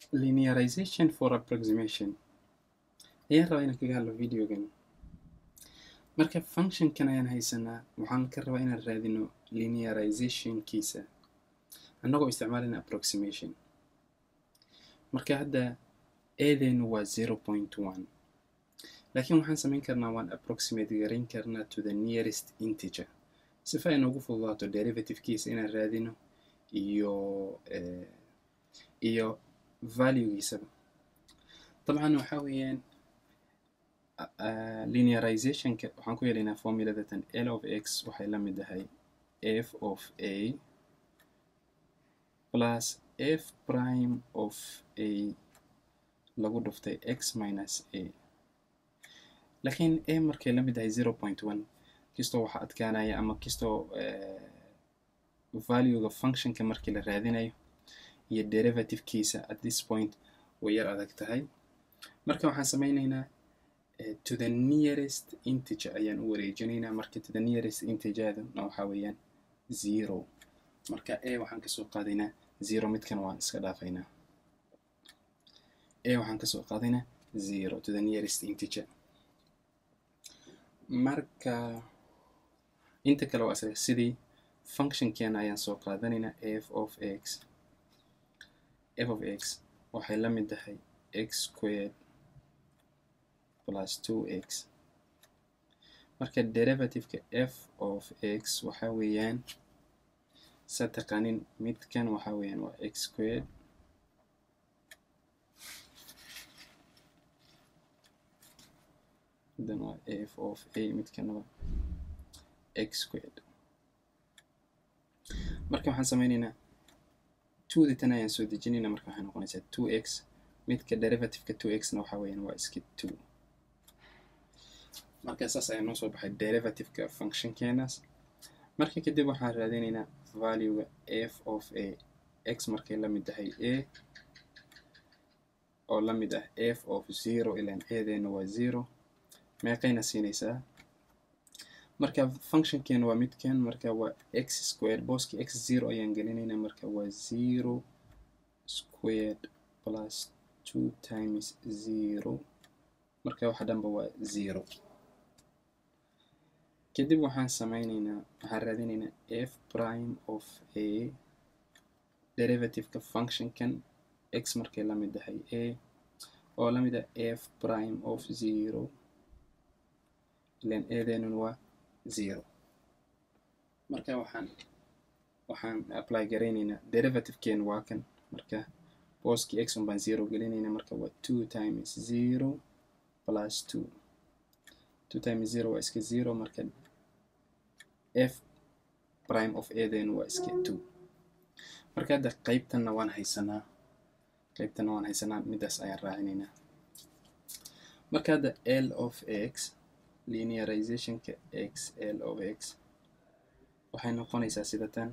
linearization for approximation ayaan rabaa inaan kaga hadlo videogan marka functionkan ayaan haysanaa waxaan ka rabaa inaan raadino linearizationkiisa annagoo isticmaalina approximation marka hadda eedeynu waa zero point one laakiin waxaan samayn karnaa waan approximate garayn karnaa to the nearest integer sifa ay noogu fududaato derivativekiisa inaan raadino iyo iyo valuegiisaba dabcan waxaa weeyaan linearizationka waxaan ku yeelaynaa formuladatan l of x waxay la mid tahay f of a plus f prime of a lagu dhuftay x minus a laakiin a markay la mid tahay zero point one kastoo waxaa adkaanaya ama kastoo valuega functionka markii la raadinayo iyo derivativekiisa at this point way yar adag tahay marka waxaan sameyneynaa to the nearest integer ayaan u wareejinaynaa marka to the nearest integerna waxaa weeyaan zero marka a waxaan kasoo qaadaynaa zero midkan waan iska dhaafaynaa a waxaan kasoo qaadaynaa zero to the nearest integer marka inta kale waa isaga sidii functionkeena ayaan soo qaadanaynaa f of x f of x waxay la mid tahay x squared plus two x marka derivativeka f of x waxaa weeyaan sa taqaanin midkan waxaa weeyaan waa x squared then waa f of a midkan waa x squared marka waxaan sameyneynaa twodi tan ayaan soo dejinaynaa marka waxay noqonaysaa two x midka derivativeka two x na waxaa weeyaan waa iska two marka saas ayaa noo soo baxay derivativeka functionkeenaas marka kadib waxaan raadinaynaa valuega f of a x markay la mid tahay a oo la mid ah f of zero ilaan eedeena waa zero meeqayna siinaysaa marka functionkeena waa midkan marka waa x squared booski x zero ayaan gelinaynaa marka waa zero squared plus two times zero marka waxa dhanba waa zero kadib waxaan sameyneynaa waxaan raadinaynaa f prime of a derivativeka functionkan x markay la mid tahay a oo la mid ah f prime of zero ilan eedeenun waa zero marka waxaan waxaan apply garaynaynaa derivativekeen waa kan marka booski x un baan zero gelinaynaa marka waa two times zero plus two two times zero waa iska zero marka f prime of aden waa iska two marka hadda qeybtanna waan haysanaa qeybtanna waan haysanaa midaas ayaan raacinaynaa marka hadda l of x linearizationka x l of x waxay noqonaysaa sida tan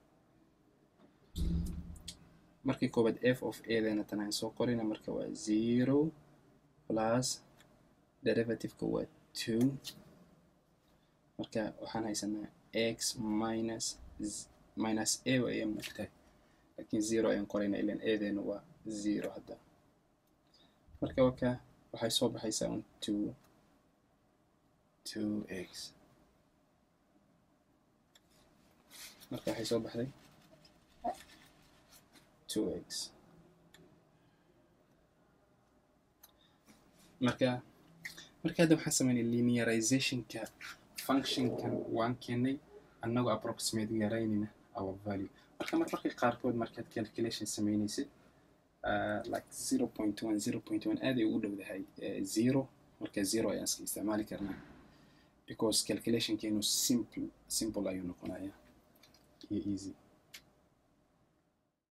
markii koobaad f of adena tan aan soo qorina marka waa zero plus derivativeka waa two marka waxaan haysanaa x minus minus a ayaa muugtahay laakiin zero ayaan qorayna ilan adena waa zero hadda marka waka waxay soo baxaysaa un two two x marka waxay soo baxday two x marka marka hadda waxaan sameynay linearizationka functionkan waan keenay annagoo approximate garaynayna our value marka mar marka qaarkood markaad calculation sameynaysid like zero point one zero point one aad ay ugu dhowdahay zero marka zero ayaan iska isticmaali karnaa because calculationkeenu simple simple ayuu noqonayaa iyo easy